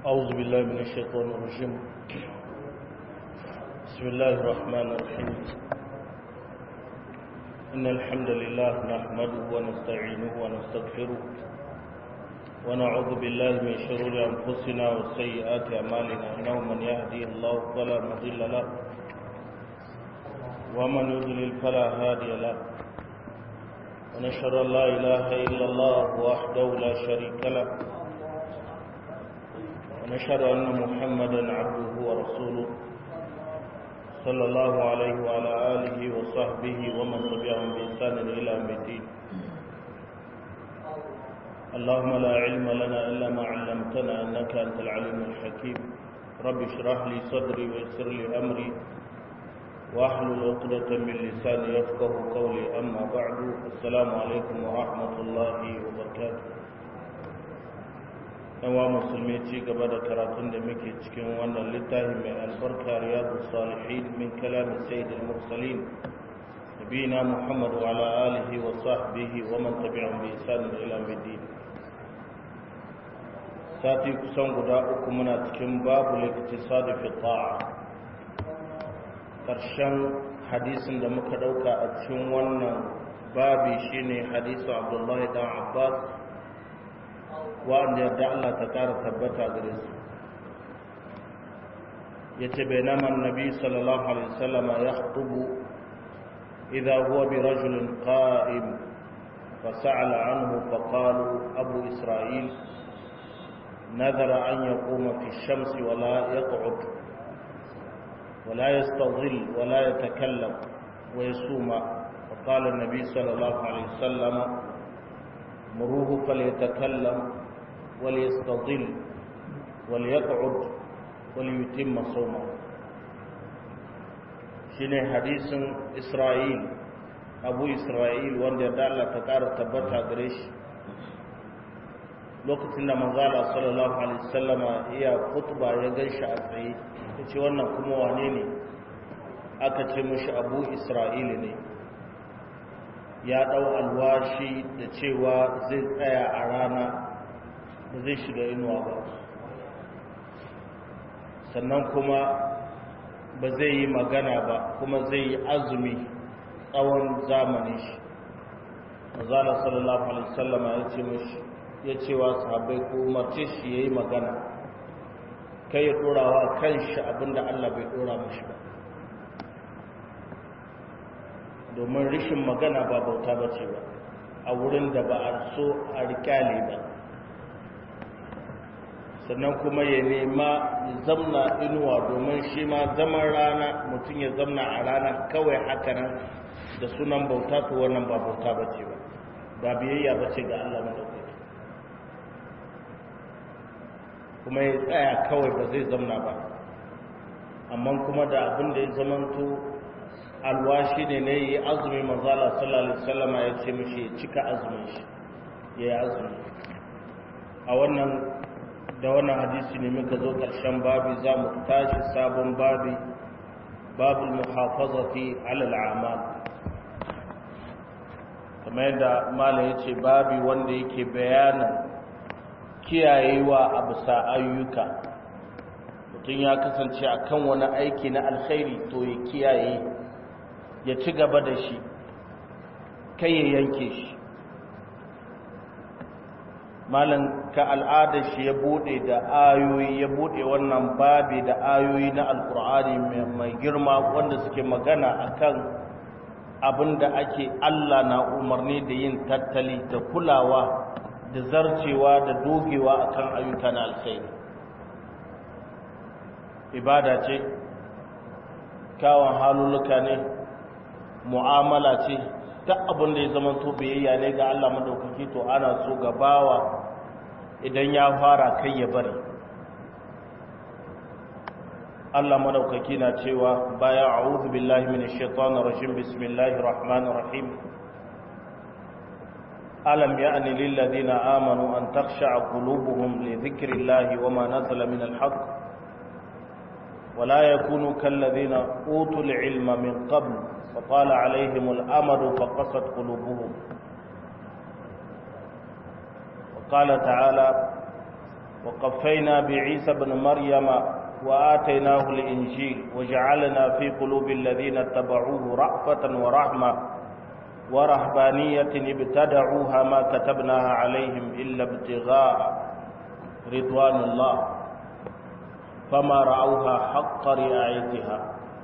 أعوذ بالله من الشيطان الرجيم بسم الله الرحمن الرحيم إن الحمد لله نحمده ونستعينه ونستغفره ونعوذ بالله من شرور أنفسنا وسيئات أعمالنا إنه من يهدي الله فلا مضل له ومن يضلل فلا هادي له ونشهد أن لا إله إلا الله وحده لا شريك له ونشهد أن محمدا عبده ورسوله صلى الله عليه وعلى آله وصحبه ومن تبعهم بإحسان إلى يوم الدين اللهم لا علم لنا إلا ما علمتنا إنك أنت العليم الحكيم رب اشرح لي صدري ويسر لي أمري واحلل عقدة من لساني يفقه قولي أما بعد السلام عليكم ورحمة الله وبركاته yawa musulmi ci gaba da karatun da muke cikin wannan littafi mai albarka riyadu salihin min kalamin sayyidul mursalin nabiyina muhammad wa ala alihi wa sahbihi wa man tabi'ahum bi ihsan ila yawmiddin sati kusan guda uku muna cikin babu liktisadi fi ta'a karshen hadisin da muka dauka a cikin wannan babi shine hadisu abdullahi dan abbas wa'anda yadda Allah ta ƙara tabbata gare su ya ce bai naman nabi sallallahu alaihi wasallama ya hutubu idha huwa bi rajulin qa'im fa sa'ala anhu fa qalu abu isra'il نذر أن يقوم في الشمس ولا يقعد ولا يستظل ولا يتكلم ويصوم فقال النبي صلى الله عليه وسلم مروه فليتكلم وليستظل وليقعد وليتم صومه shine hadisin Isra'il Abu Isra'il wanda da Allah ta ƙara tabbata gare shi lokacin da manzala sallallahu alaihi wasallama iya khutba ya ganshi a tsaye yace wannan kuma wane ne aka ce mishi Abu Isra'il ne ya ɗau alwashi da cewa zai tsaya a rana ba zai shiga inuwa ba sannan kuma ba zai yi magana ba kuma zai yi azumi tsawon zamanin shi mazala sallallahu alaihi sallama ya ce mashi ya cewa sahabbai ko umarce shi ya yi magana kai ya ɗorawa kan shi abinda allah bai ɗora mashi ba domin rishin magana ba bauta ba ce ba a wurin da ba a so a rikyale ba sannan kuma ya nema zamna inuwa domin shi ma zaman rana mutum ya zamna a rana kawai hakanan da sunan bauta to wannan ba bauta ba ce ba ba biyayya ba ce ga Allah madaukaki kuma ya tsaya kawai ba zai zamna ba amma kuma da abin da ya zamanto alwashi ne ne yi azumi manzala sallallahu alaihi wasallama ya ce mishi ya cika azumin shi ya yi azumi a wannan da wannan hadisi ne muka zo ƙarshen babi za mu tashi sabon babi babul muhafazati alal a'mal kamar yadda malam ya ce babi wanda yake bayanin kiyayewa a bisa ayyuka mutum ya kasance akan wani aiki na alkhairi to ya kiyaye ya ci gaba da shi kai ya yanke shi malam ka al'ada shi ya bude da ayoyi ya bude wannan babi da ayoyi na alkur'ani mai girma wanda suke magana akan abin da ake Allah na umarni da yin tattali da kulawa da zarcewa da dogewa akan ayyuka na alkhairi ibada ce kyawun haluluka ne mu'amala ce ta abin da ya zama to biyayya ne ga Allah madaukaki to ana so ga bawa idan ya fara kai ya bari Allah madaukaki na cewa baya a'udhu billahi minash shaitanir rajim bismillahir rahmanir rahim alam ya'ni lil ladina amanu an takhsha'a qulubuhum li dhikrillahi wama nazala minal haqq ولا يكونوا كالذين أوتوا العلم من قبل فطال عليهم الأمد فقست قلوبهم وقال تعالى وقفينا بعيسى بن مريم وآتيناه الإنجيل وجعلنا في قلوب الذين اتبعوه رأفة ورحمة ورهبانية ابتدعوها ما كتبناها عليهم إلا ابتغاء رضوان الله فما رأوها حق رعايتها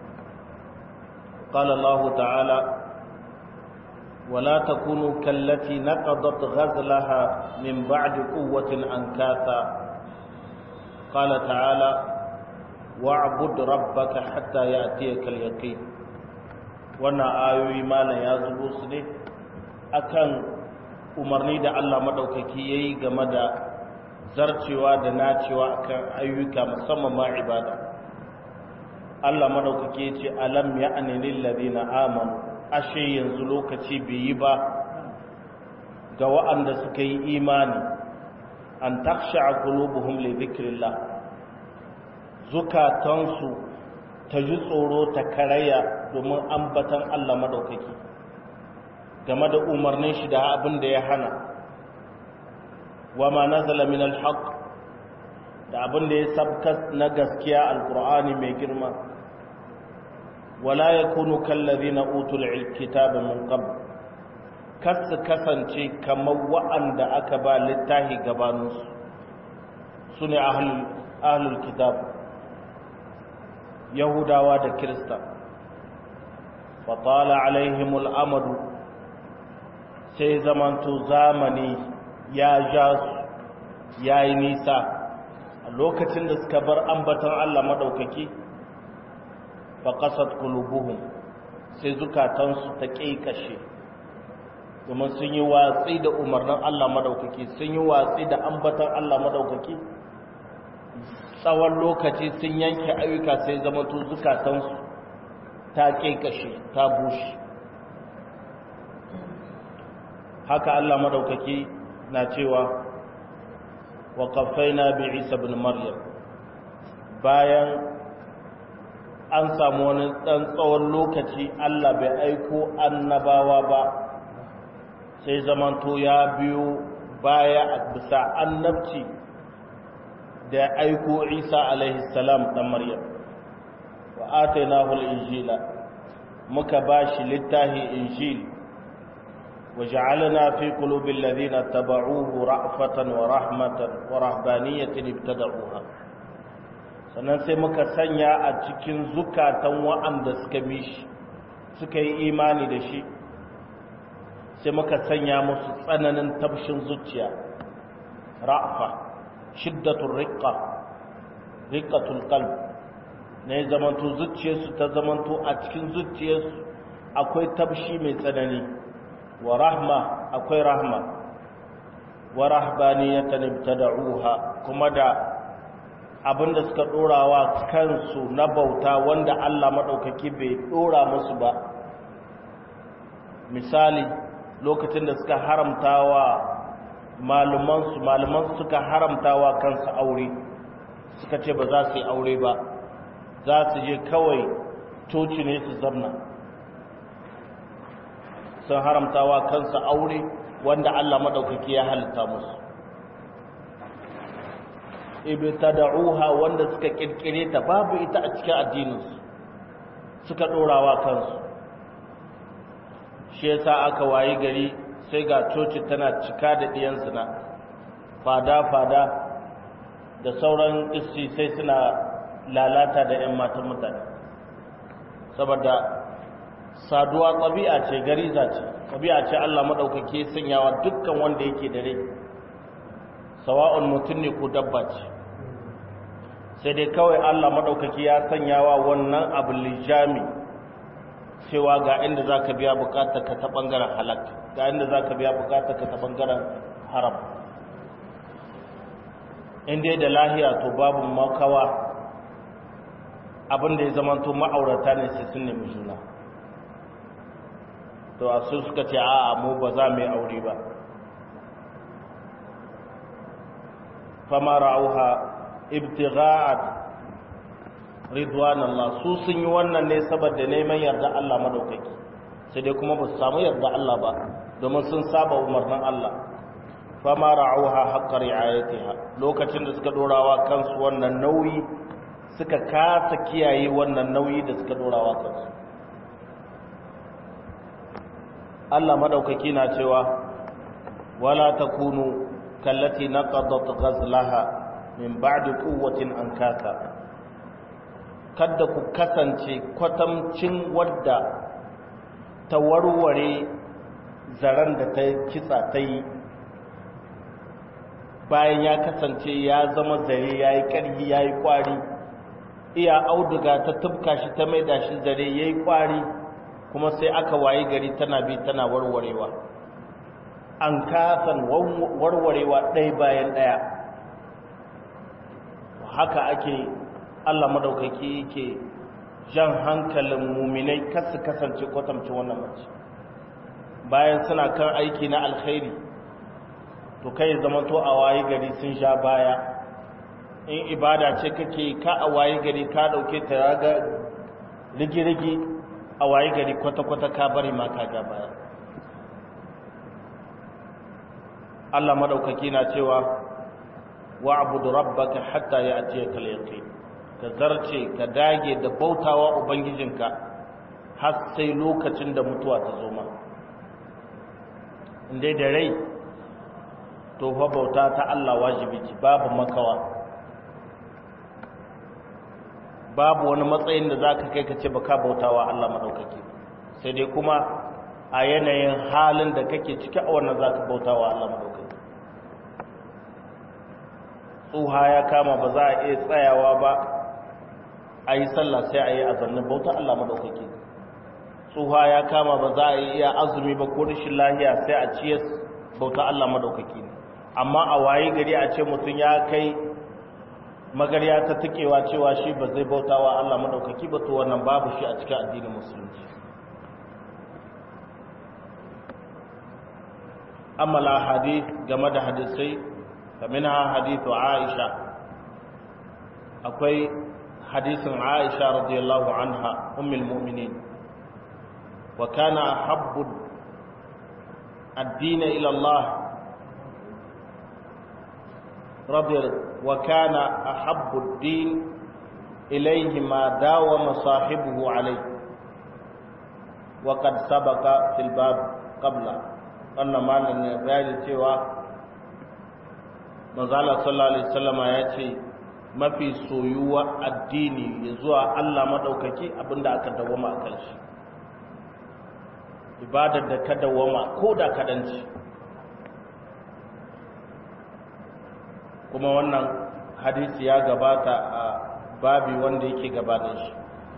قال الله تعالى ولا تكونوا كالتي نقضت غزلها من بعد قوة أنكاثا قال تعالى واعبد ربك حتى يأتيك اليقين wannan ayoyi malam ya zubo su ne akan umarni da Allah madaukaki yayi game da zarcewa da nacewa akan ayyuka musamman ma ibada Allah madaukaki yace alam ya'ni lil ladina amanu ashe yanzu lokaci bai yi ba ga waɗanda suka yi imani an taksha qulubuhum li dhikrillah zukatansu ta ji tsoro ta karaya domin ambatan Allah madaukaki game da umarnin shi da abin da ya hana wa ma nazala min alhaq da abin da ya sabka na gaskiya alqur'ani mai girma wala yakunu kallazina utul kitaba min qabl kasu kasance kamar wa'anda aka ba littahi gabaninsu su ne ahlul kitab yahudawa da kirista fatala alaihimul amadu sai zamanto zamani ya ja su ya yi nisa a lokacin da suka bar ambatan allah maɗaukaki fa ƙasar kulubuhun sai zukatansu ta ƙiƙashe domin sun yi watsi da umarnin Allah madaukaki sun yi watsi da ambatan Allah madaukaki tsawon lokaci sun yanke ayyuka sai zama to zukatansu ta kekashe ta bushe haka Allah madaukaki na cewa wa qaffayna bi Isa ibn Maryam bayan an samu wani dan tsawon lokaci Allah bai aiko annabawa ba sai zamanto ya biyo baya a bisa annabci da aiko isa alaihi salam dan maryam wa atainahu al-injila muka bashi littahi injil wa ja'alna fi qulubi alladhina tabauhu ra'fatan wa rahmatan wa rahbaniyatan ibtada'uha sannan sai muka sanya a cikin zukatan wa'anda suka mishi suka yi imani da shi sai muka sanya musu tsananin tabshin zuciya ra'fa shiddatul riqqa riqqatul qalb ne zamanto zuciyarsu ta zamanto a cikin zuciyarsu akwai tabshi mai tsanani wa rahma akwai rahma wa rahbaniyatan ibtada'uha kuma da abinda suka dorawa kansu na bauta wanda Allah madaukaki bai dora musu ba misali lokacin da suka haramtawa malumansu malumansu suka haramtawa kansu aure suka ce ba za su yi aure ba za su je kawai coci ne su zamna sun haramtawa kansu aure wanda Allah madaukaki ya halitta musu ibtada'uha wanda suka kirkire ta babu ita a cikin addininsu suka dorawa kansu shi yasa aka wayi gari sai ga coci tana cika da ɗiyan zina fada-fada da sauran isti sai suna lalata da 'yan matan mutane saboda saduwa ɗabi'a ce gariza ce ɗabi'a ce Allah maɗaukake sanyawa dukkan wanda yake da rai sawa'un mutum ne ko dabba ce sai dai kawai Allah maɗaukaki ya sanyawa wannan abu lijami cewa ga inda za ka biya bukatar ka ta ɓangaren halak ga inda za ka biya bukatar ka ta ɓangaren haram inda da lahiya to babu makawa abinda ya zama to ma'aurata ne sai sun nemi juna to a su suka ce a'a mu ba za mu yi aure ba fama ra'auha ibtigha'at ridwan Allah su sun yi wannan ne saboda neman yarda Allah madaukaki sai dai kuma ba su samu yarda Allah ba domin sun saba umarnin Allah fama ra'auha haqqa ri'ayatiha lokacin da suka dorawa kansu wannan nauyi suka kasa kiyaye wannan nauyi da suka dorawa kansu Allah madaukaki na cewa wala takunu kallati naqadat ghazlaha min ba'di quwwatin ankasa kada ku kasance kwatamcin wadda ta warware zaren da ta kitsa ta yi bayan ya kasance ya zama zare ya yi ƙarfi ya yi ƙwari iya auduga ta tubka shi ta maida shi zare ya yi ƙwari kuma sai aka wayi gari tana bi tana warwarewa an kasan warwarewa ɗaya bayan ɗaya haka ake allah madaukaki yake jan hankalin muminai kasu kasance kwatamci wannan mace bayan suna kan aiki na alkhairi to kai zama to a wayi gari sun sha baya in ibada ce kake ka a wayi gari ka dauke ta raga rigi-rigi a wayi gari kwata-kwata ka bari ma ka ga baya Allah madaukaki na cewa wa'budu rabbaka hatta ya'tiyaka al-yaqin ka zarce ka dage da bautawa ubangijinka har sai lokacin da mutuwa ta zo ma inda da rai to fa bauta ta Allah wajibi ce babu makawa babu wani matsayin da zaka kai ka ce baka bautawa Allah madaukake sai dai kuma a yanayin halin da kake ciki a wannan zaka bautawa Allah madaukake tsuha ya kama ba za a iya tsayawa ba a yi sallah sai a yi azannin bauta Allah madaukake tsuha ya kama ba za a yi iya azumi ba ko rashin lahiya sai a ciyas bauta Allah madaukake amma a waye gari a ce mutum ya kai magarya ta tukewa cewa shi ba zai bauta wa Allah madaukaki ba to wannan babu shi a cikin addinin musulunci amma la hadith game da hadisai kaminha hadithu Aisha akwai hadisin Aisha radiyallahu anha ummul mu'minin wa kana ahabbu ad-din ila Allah رضي وكان أحب الدين إليه ما داوم صاحبه عليه وقد سبق في الباب قبل أن ما نبالي سوى مزالة صلى الله عليه وسلم يأتي mafi soyuwa addini ya zuwa Allah maɗaukaki abinda aka dawama a kan shi ibadar da ka dawama ko da kadanci kuma wannan hadisi ya gabata a babi wanda yake gabanin shi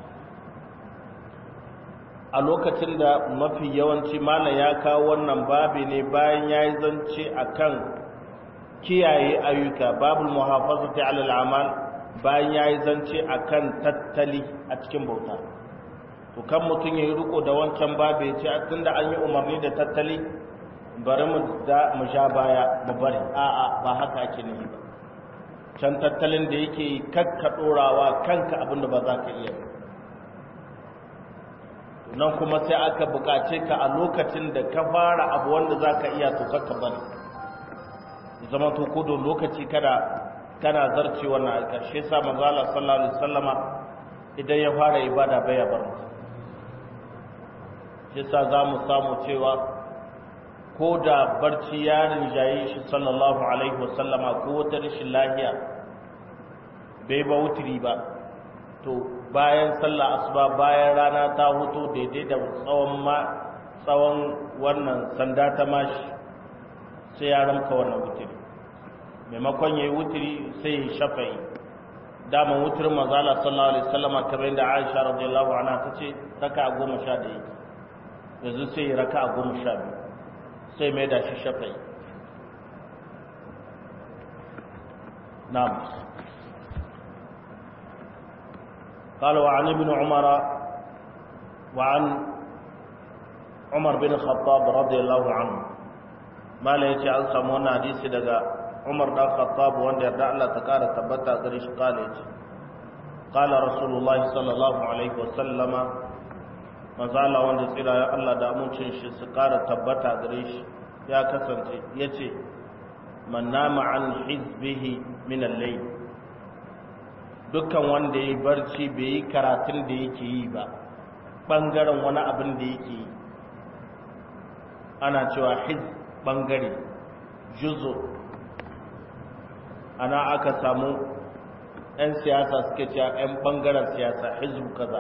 a lokacin da mafi yawanci malam ya kawo wannan babi ne bayan ya yi zance a kan kiyaye ayyuka babul muhafazati alal amal bayan ya yi zance a kan tattali a cikin bauta to kan mutum ya yi riko da wancan babi ya ce tun da an yi umarni da tattali bari mu sha baya mu bari a'a ba haka ake nufi ba can tattalin da yake kakka ɗorawa kanka abinda ba za ka iya nan kuma sai aka buƙace ka a lokacin da ka fara abu wanda za ka iya to kakka bari zama to kodon lokaci kada kana zarce wannan a ƙarshe sa manzala sallallahu alaihi wasallama idan ya fara ibada bai ya bar mutum shi sa za mu samu cewa ko da barci ya rinjaye shi sallallahu alaihi wasallama ko wata rashin lahiya bai ba wutiri ba to bayan sallah asuba bayan rana ta hutu daidai da tsawon ma tsawon wannan sanda ta mashi sai ya ramka wannan wutiri maimakon yayi wutiri sai ya shafa'i dama wutirin mazala sallallahu alaihi wasallama kamar yadda Aisha radiyallahu anha tace raka'a goma sha ɗaya yanzu sai ya raka'a goma sha biyu sai mai da shi shafai na'am قال وعن ابن عمر وعن عمر بن الخطاب رضي الله عنه ما لا يجي an samu wannan hadisi daga Umar dan Khattab wanda yarda Allah ta kara tabbata gare shi kale ce qala rasulullah sallallahu alaihi wasallama manzala wanda tsira ya Allah da amincin shi su ƙara tabbata gare shi ya kasance ya ce man nama an hizbihi min al-layl dukkan wanda ya barci bai yi karatun da yake yi ba bangaren wani abin da yake yi ana cewa hiz bangare juzo ana aka samu 'yan siyasa suke cewa 'yan bangaren siyasa hizbu kaza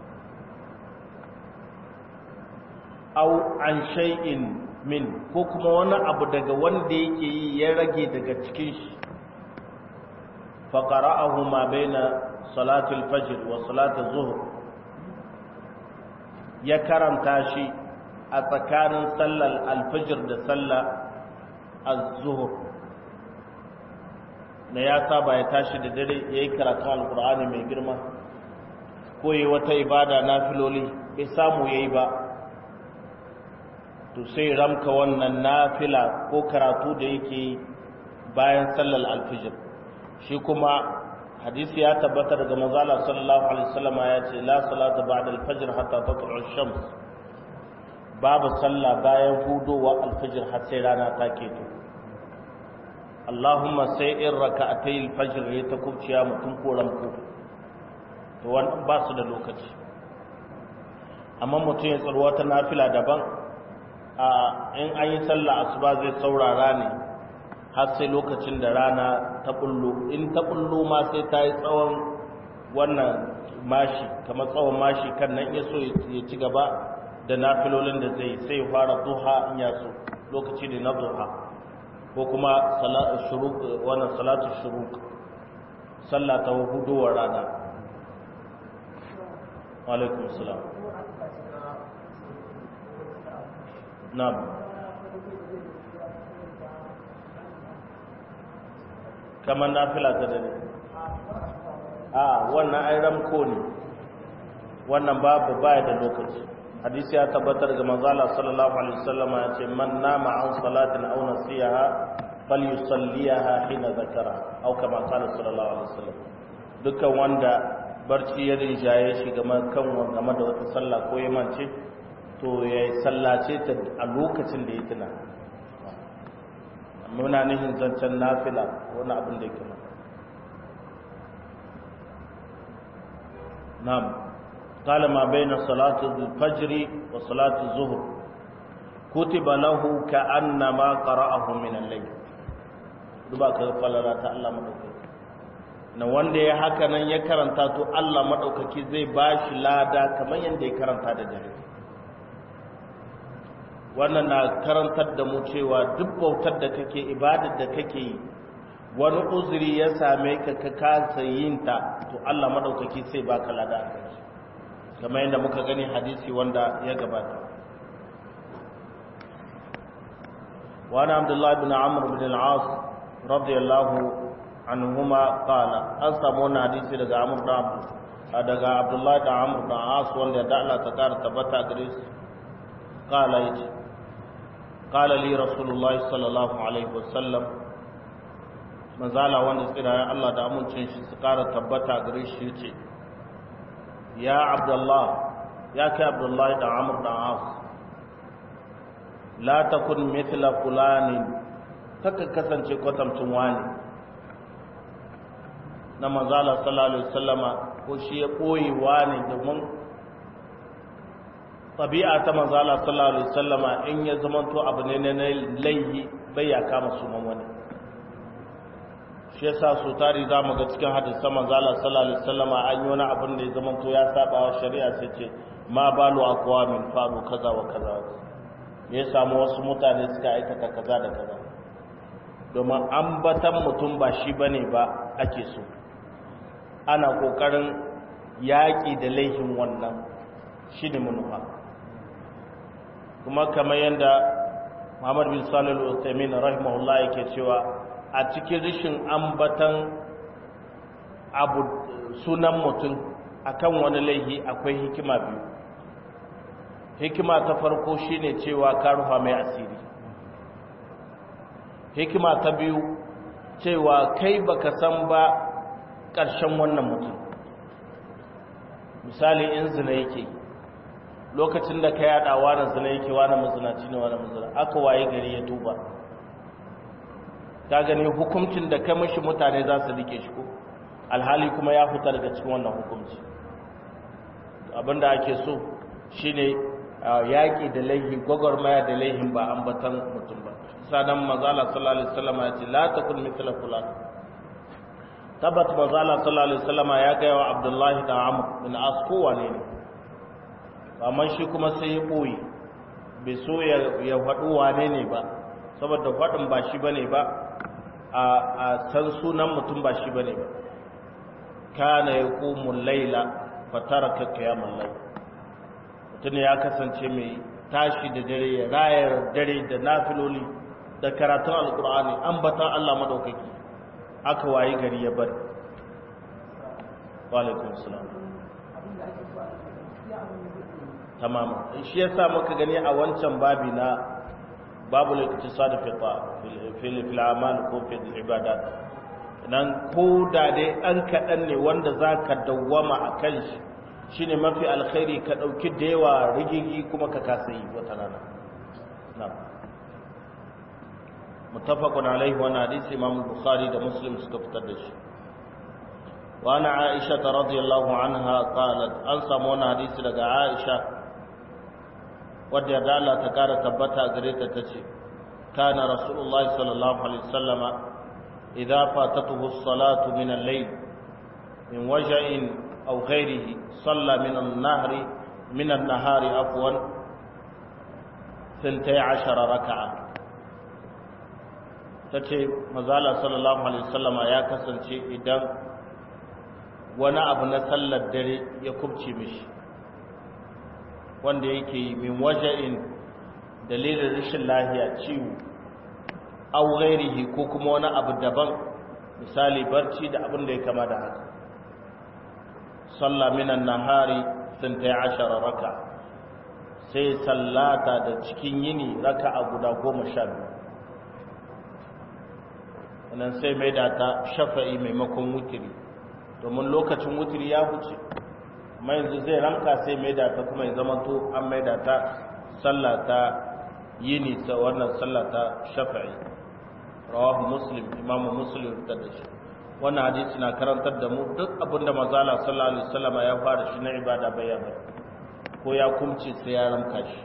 au an shay'in min ko kuma wani abu daga wanda yake yi ya rage daga cikin shi faqara'ahu ma baina salatul fajr wa salatul zuhr ya karanta shi a tsakanin sallar alfajir da sallar az-zuhr na ya saba ya tashi da dare yayi karatun alqur'ani mai girma ko yi wata ibada na filoli bai samu yayi ba to sai ramka wannan nafila ko karatu da yake bayan sallar alfijir shi kuma hadisi ya tabbata daga manzala sallallahu alaihi wasallam ya ce la salata ba'da alfajr hatta tatlu ash-shams babu sallah bayan hudowa alfijir har sai rana ta keto Allahumma sai in raka'atay alfajr ya ta kubciya mutum ko ramko to wannan ba su da lokaci amma mutum ya tsarwa ta nafila daban a in an yi sallah asuba zai saurara ne har sai lokacin da rana ta bullo in ta bullo ma sai ta yi tsawon wannan mashi kamar tsawon mashi kan nan ya so ya ci gaba da nafilolin da zai sai ya fara duha in ya so lokaci ne na duha ko kuma wannan salatu shuruk sallah ta hudowar rana alaikum salam na'am kamar nafila ta dare a wannan ai ramko ne wannan babu baya da lokaci hadisi ya tabbatar ga manzala sallallahu alaihi wasallam ya ce man nama an salatin aw nasiyaha falyusalliha hina zakara aw kama qala sallallahu alaihi wasallam dukkan wanda barci ya rinjaye shi game kan game da wata sallah ko ya mance to ya sallace ta a lokacin da ya tuna muna nihin zancen nafila wani abin da yake na'am qala ma baina salati al-fajr wa salati az-zuhr kutiba lahu ka'annama qara'ahu min al-layl duba ka falala ta Allah madaukaki na wanda ya haka nan ya karanta to Allah madaukaki zai bashi lada kamar yanda ya karanta da dare wannan na karantar da mu cewa duk bautar da kake ibadar da kake yi wani uzuri ya same ka ka kasa yin ta to Allah madaukaki sai baka lada a kai kamar yadda muka gani hadisi wanda ya gabata وعن عبد الله بن عمرو بن العاص رضي الله عنهما قال أسمعنا حديث daga Amr da daga Abdullah da Amr da As wanda da Allah ta kara tabbata gare su قال يجي قال لي رسول الله صلى الله عليه وسلم manzala wanda tsira Allah da amincin shi su kara tabbata gare shi yace ya abdullah ya kai abdullah da amr da as la takun mithla fulani kaka kasance kwatamcin wani na manzala sallallahu alaihi wasallama ko shi ya koyi wani domin tabi'a ta manzala sallallahu alaihi wasallama in ya zamanto abu ne na laihi bai ya kama sunan wani shi yasa su tari za mu ga cikin hadisan manzala sallallahu alaihi wasallama an yi wani abin da ya zamanto ya saba wa shari'a sai ce ma balu aqwamin faru kaza wa kaza me ya samu wasu mutane suka aikata kaza da kaza domin ambatan mutum ba shi bane ba ake so ana kokarin yaƙi da laifin wannan shi ne manufa kuma kamar yadda muhammad bin salil usaimin rahimahullah yake cewa a cikin rishin ambatan abu sunan mutum akan wani laihi akwai hikima biyu hikima ta farko shine cewa ka rufa mai asiri hikima ta biyu cewa kai baka san ba ƙarshen wannan mutum misali in zina yake lokacin da ka yada wani zina yake wani mazinaci ne wani mazina aka waye gari ya tuba ka gani hukuncin da ka mishi mutane za su rike shi ko alhali kuma ya fita daga cikin wannan hukunci abinda ake so shine yaƙi da laihi gwagwarmaya da laihin ba ambatan mutum ba sanan mazala sallallahu alaihi wasallam ya ce la takun mithla fulan tabat mazala sallallahu alaihi wasallam ya ga wa abdullahi da amr bin as kowane ne amma shi kuma sai ya boye bai so ya faɗi wane ne ba saboda faɗin ba shi bane ba a san sunan mutum ba shi bane ba kana yaqumu layla fataraka qiyamul layl mutum ya kasance mai tashi da dare ya rayar dare da nafiloli da karatun alkur'ani ambatan Allah madaukaki aka wayi gari ya bar walaikun salam tamam shi yasa muka gani a wancan babi na babu al-iqtisad fi fil fil amal ko fil ibadat nan ko da dai an kadan ne wanda zaka dawwama akan shi shine mafi alkhairi ka dauki da yawa rigigi kuma ka kasa yi wata rana na'am muttafaqun alaihi wa hadisi imam bukhari da muslim suka fitar da shi wa ana aisha radhiyallahu anha qalat an samu wani hadisi daga aisha wadda da Allah ta kara tabbata gare ta tace kana rasulullahi sallallahu alaihi wasallama idza fatatuhu as-salatu min al-layl min waja'in aw ghayrihi salla min an-nahri min an-nahari afwan 12 raka'a tace mazala sallallahu alaihi wasallama ya kasance idan wani abu na sallar dare ya kubce mishi wanda yake min waja'in dalilin rashin lahiya ciwo aw ghairihi ko kuma wani abu daban misali barci da abin da ya kama da haka salla minan nahari 12 raka sai sallata da cikin yini raka'a guda 12 nan sai mai da ta shafa'i maimakon wutiri domin lokacin wutiri ya huce amma yanzu zai ranka sai mai da ta kuma ya zama to an mai da ta sallata yini ta wannan sallata shafa'i rawahu muslim imamu muslim ta da shi wannan hadisi na karantar da mu duk abinda mazala sallallahu alaihi wasallam ya fara shi na ibada bayyana ko ya kumce sai ya ramka shi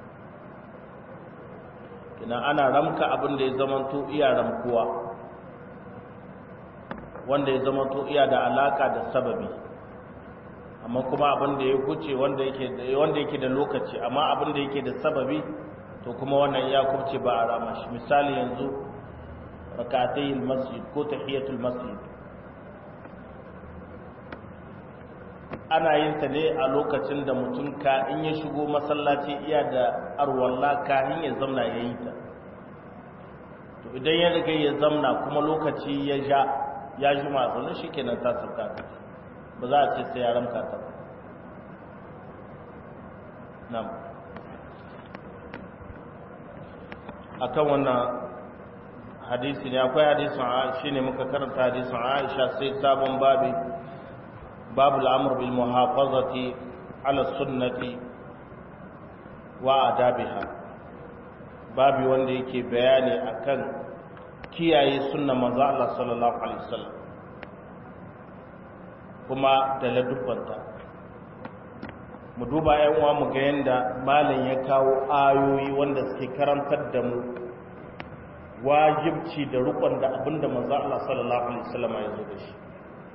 kina ana ramka abin da ya zamanto iya ramkuwa wanda ya zamanto iya da alaka da sababi amma kuma abin da ya huce wanda yake wanda yake da lokaci amma abin da yake da sababi to kuma wannan ya kubce ba a rama shi misali yanzu rakatayil masjid ko tahiyatul masjid ana yin ta ne a lokacin da mutum ka in ya shigo masallaci iya da arwalla kahin ya zamna ya yi ta to idan ya riga ya zamna kuma lokaci ya ja ya ji masu shi kenan ta sauka ta ba za a ce sai ya ramka ta ba nan akan wannan hadisi ne akwai hadisin shi ne muka karanta hadisin aisha sai sabon babi babu al'amur bil muhafazati ala sunnati wa adabiha babi wanda yake bayani akan kiyaye sunna manzo Allah sallallahu alaihi wasallam kuma da ladubbanta mu duba yan uwa mu ga yanda malam ya kawo ayoyi wanda suke karantar da mu wajibci da rukun da abinda manzo Allah sallallahu alaihi wasallam ya zo da shi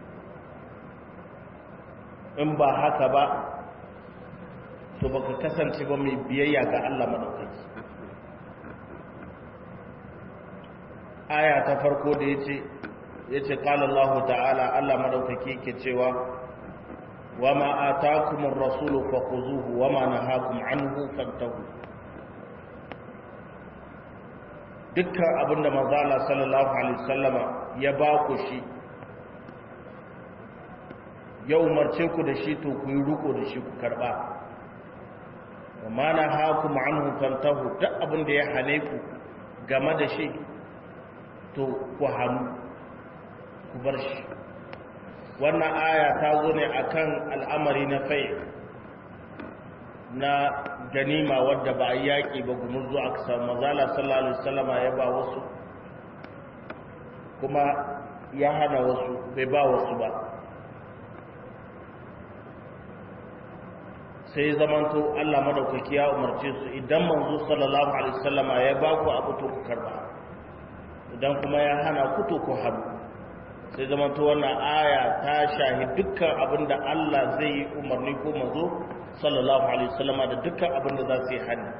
in ba haka ba to baka kasance ba mai biyayya ga Allah madaukaki aya ta farko da yace yace qala Allah ta'ala Allah madaukaki yake cewa wama ataakumur rasulu fakhuzuhu wama nahakum anhu fantahu dukkan abinda manzo Allah sallallahu alaihi wasallama ya ba ku shi ya umarce ku da shi to ku yi ruko da shi ku karba wama nahakum anhu fantahu duk abinda ya hane ku game da shi to ku hannu ku bar shi wannan aya ta zo ne akan al'amari na fai na ganima wadda ba a yaƙi ba gumurzu aka samu mazala sallallahu alaihi wasallama ya ba wasu kuma ya hana wasu bai ba wasu ba sai zamanto Allah madaukaki ya umarce su idan manzo sallallahu alaihi wasallama ya ba ku abu to ku karba idan kuma ya hana ku to ku haɗu sai zamanto wannan aya ta shahi dukkan abin da Allah zai yi umarni ko manzo sallallahu alaihi wasallama da dukkan abin da za su yi hani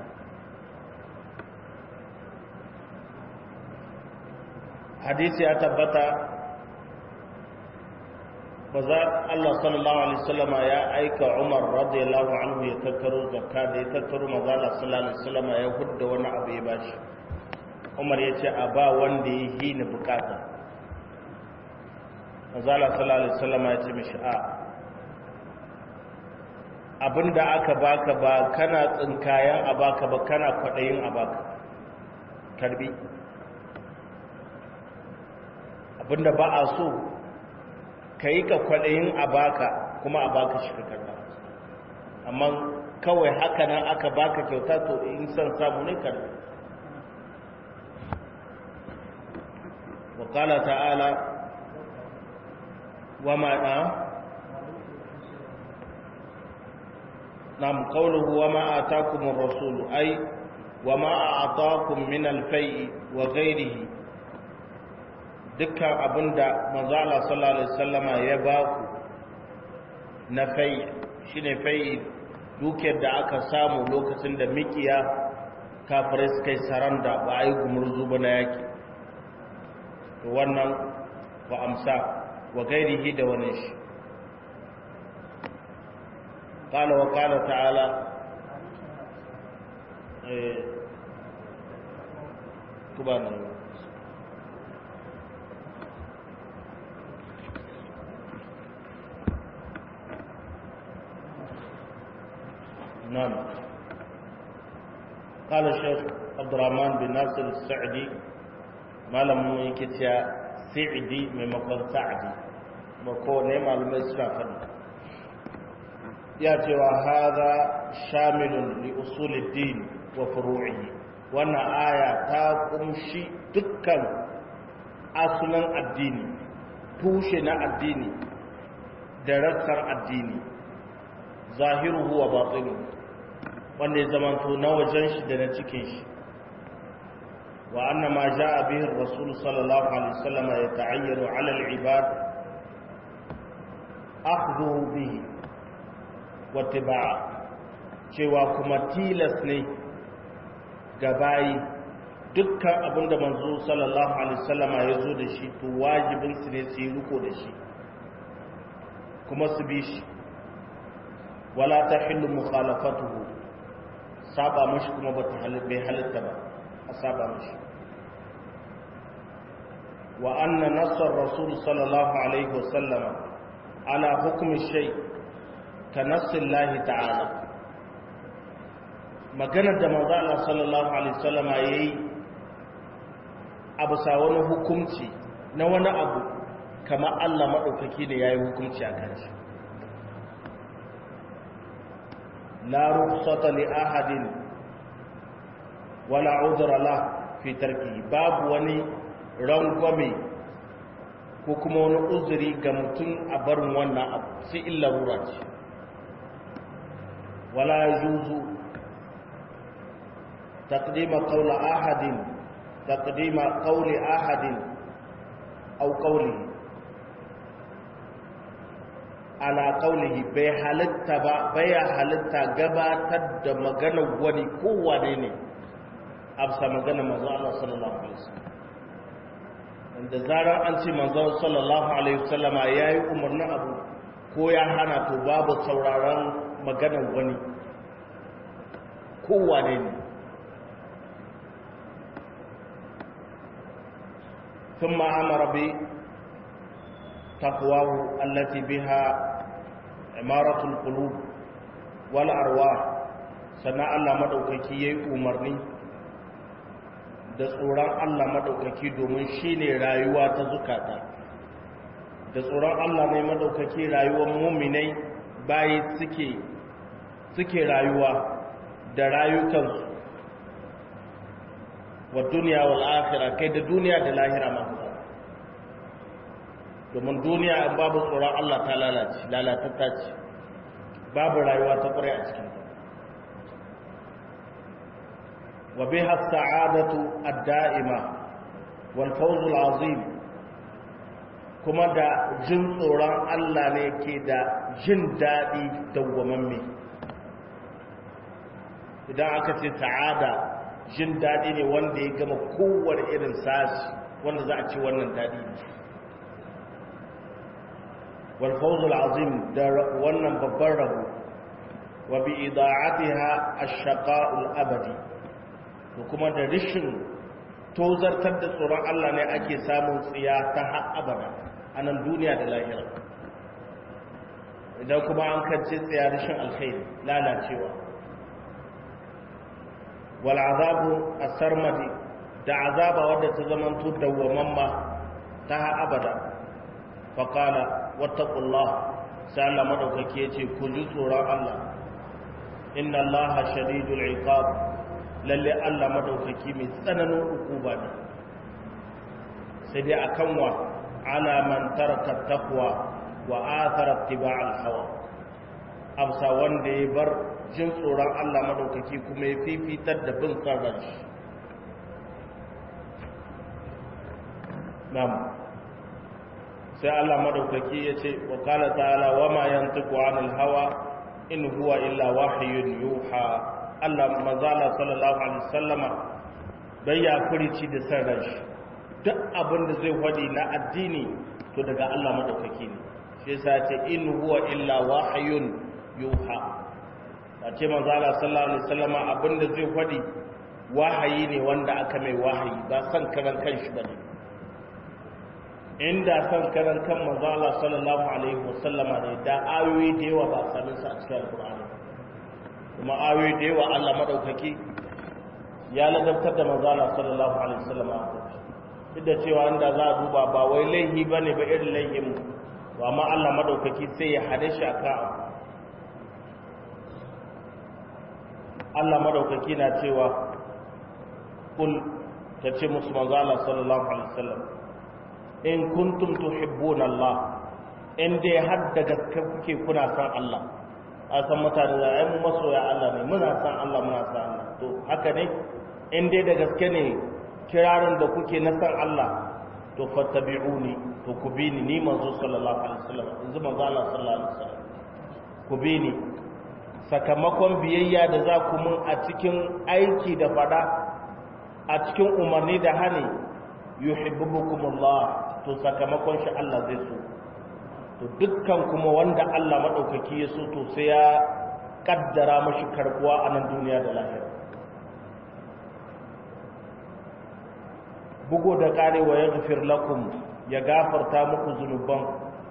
hadisi ya tabbata ba za Allah sallallahu alaihi wasallama ya aika Umar radiyallahu anhu ya tattaro zakka da ya tattaro manzo Allah sallallahu alaihi wasallama ya hudda wani abu ya bashi Umar ya ce a ba wanda ya yi ni bukata manzo Allah sallallahu alaihi wasallama ya ce mishi a abinda aka baka ba kana tsinkayen a baka ba kana kwadayin a baka karbi abinda ba a so ka yi ka kwaɗayin a baka kuma a baka shi ka karɓa amma kawai haka nan aka baka kyauta to in san samu ne karɓa wakala ta'ala wa ma'a nam qawluhu wa ma atakumur rasulu ay wa ma a'takum min al-fai'i wa ghayrihi dukkan abinda manzo Allah sallallahu alaihi wasallama ya ba ku na fai shine fai dukiyar da aka samu lokacin da mikiya kafirai suka yi saranda ba a yi gumurzu ba na yaki to wannan wa amsa wa gairihi da wani shi قال وقال تعالى كبانا نعم قال الشيخ عبد الرحمن بن ناصر السعدي ما لم يكتيا سعدي ممكن سعدي مكو ne malamai suna faɗi ya cewa haza shamilun li usuluddin wa furu'ihi wannan aya ta kumshi dukkan asulan addini tushe na addini da rassan addini zahiruhu wa batinuhu wanda ya zamanto na wajen shi da na cikin shi wa anna ma jaa bihi ar-rasul sallallahu alaihi wasallam yata'ayyaru 'ala al-ibad akhdhuhu bihi wa tiba'a cewa kuma tilas ne ga bayi dukkan abinda manzo sallallahu alaihi wasallam ya zo da shi to wajibin su ne su yi riko da shi kuma su bi shi wala tahillu mukhalafatuhu saba mashi kuma ba ta bai halitta ba a saba mashi wa anna nasar rasul sallallahu alaihi wasallam ala hukumi shay ka nassin lahi ta'ala maganar da manzo Allah sallallahu alaihi wasallam yayi abu sa wani hukunci na wani abu kamar Allah madaukaki ne yayi hukunci a kan shi لا رخصة لأحد ولا عذر له في تركه باب وني رنغومي ko kuma wani uzuri ga mutum a barin wannan abu sai illa rura ce wala yajuzu taqdima qawla ahadin taqdima qawli ahadin aw qawlihi ala qaulihi bai halitta ba bai halitta gabatar da maganar wani kowane ne afsa maganar manzo Allah sallallahu alaihi wasallam da zarar an ce manzo sallallahu alaihi wasallam yayi umarnin abu ko ya hana to babu sauraron maganar wani kowane ne ثم أمر بتقواه التي بها عمارة القلوب والأرواح sannan Allah maɗaukaki ya yi umarni da tsoron Allah maɗaukaki domin shi ne rayuwa ta zukata da tsoron Allah ne maɗaukaki rayuwar muminai bayi suke suke rayuwa da rayukansu wa duniya wal akhira kai da duniya da lahira masu domin duniya in babu tsoron Allah ta lalace lalatatta ce babu rayuwa ta ƙwarai a cikinta wa biha sa'adatu ad-da'ima wal fawz al-azim kuma da jin tsoron Allah ne ke da jin daɗi dawwamamme idan aka ce sa'ada jin daɗi ne wanda ya gama kowane irin sashi wanda za a ce wannan daɗi ne والفوز العظيم wannan babban rabo wa bi ida'atiha ash-shaqa'u al-abadi to kuma da rishin tozartar da tsoron Allah ne ake samun tsiya ta har abada a nan duniya da lahira idan kuma an kance tsiya rishin alkhairi lalacewa wal azabu as-sarmadi da azaba wadda ta zamanto dawwamamma ta har abada faqala wattaqullah sai Allah madaukake yace ku ji tsoron Allah inna Allaha shadidul iqab lalle Allah madaukaki mai tsananin hukuma ne sai dai akan wa ala man taraka taqwa wa athara ittiba'al hawa amsa wanda ya bar jin tsoron Allah madaukaki kuma ya fifitar da bin sarran shi na'am sai Allah madaukaki ya ce wa kala ta'ala wa ma yantiqu anil hawa in huwa illa wahyun yuha Allah manzala sallallahu alaihi wasallama bai ya furici da san ranshi duk abin da zai wadi na addini to daga Allah madaukaki ne shi yasa ce in huwa illa wahyun yuha a ce manzala sallallahu alaihi wasallama abin da zai wadi wahayi ne wanda aka mai wahayi ba san karan kanshi bane inda san karan kan manzo Allah sallallahu alaihi wasallama ne da ayoyi da yawa ba sanin su a cikin alqur'ani kuma ayoyi da yawa Allah madaukaki ya ladabtar da manzo Allah sallallahu alaihi wasallama duk da cewa inda za a duba ba wai laihi bane ba irin laihin mu to amma Allah madaukaki sai ya hade shi aka Allah madaukaki na cewa kul tace musu manzo Allah sallallahu alaihi wasallam in kuntum tuhibbuna Allah in dai har da gaske kuke kuna san Allah a san mutane da ai mu masoya Allah ne muna san Allah muna san Allah to haka ne in dai da gaske ne kirarin da kuke na san Allah to fattabi'uni to ku bi ni ni manzo sallallahu alaihi wasallam yanzu manzo Allah sallallahu alaihi wasallam ku bi ni sakamakon biyayya da za ku mun a cikin aiki da fada a cikin umarni da hani yuhibbukumullah to sakamakon shi Allah zai so to dukkan kuma wanda Allah madaukaki ya so to sai ya kaddara mashi karbuwa a nan duniya da lahira bugo da kare wa yaghfir lakum ya gafarta muku zunuban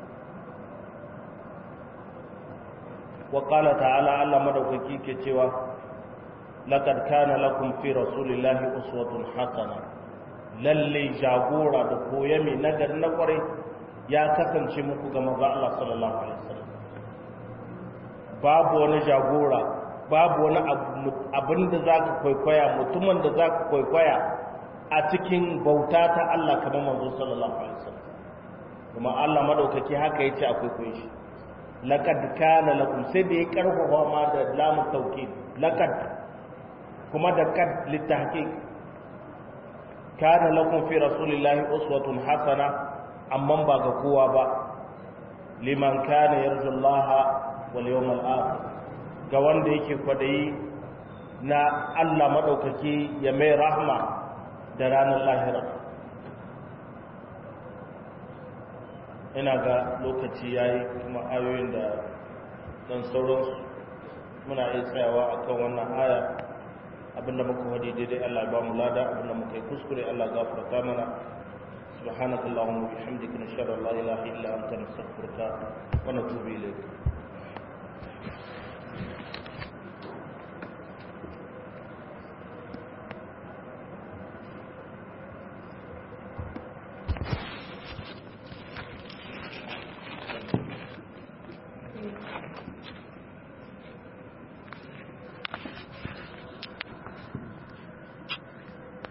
wa qala ta'ala Allah madaukaki ke cewa laqad kana lakum fi rasulillahi uswatun hasanah lalle jagora da koyami nagari na kwarai ya kasance muku ga maza Allah sallallahu alaihi wasallam babu wani jagora babu wani abin da za ka kwaikwaya mutumin da za ka kwaikwaya a cikin bauta ta Allah kamar manzo sallallahu alaihi wasallam kuma Allah madaukaki haka yace akwai koyi shi laqad kana lakum sai da ya karfafa ma da lamu tawkid laqad kuma da kad litahqiq kana lakum fi rasulillahi uswatun hasana amma ba ga kowa ba liman kana yarju Allah wal yawmal akhir ga wanda yake kwadayi na Allah madaukaki ya mai rahma da ranar lahira ina ga lokaci yayi kuma ayoyin da dan sauransu muna iya tsayawa akan wannan aya abinda muka wadi daidai Allah ba mu lada abinda muka yi kuskure Allah gafarta mana subhanakallahumma wa bihamdika nashhadu an la ilaha illa anta nastaghfiruka wa natubu ilayk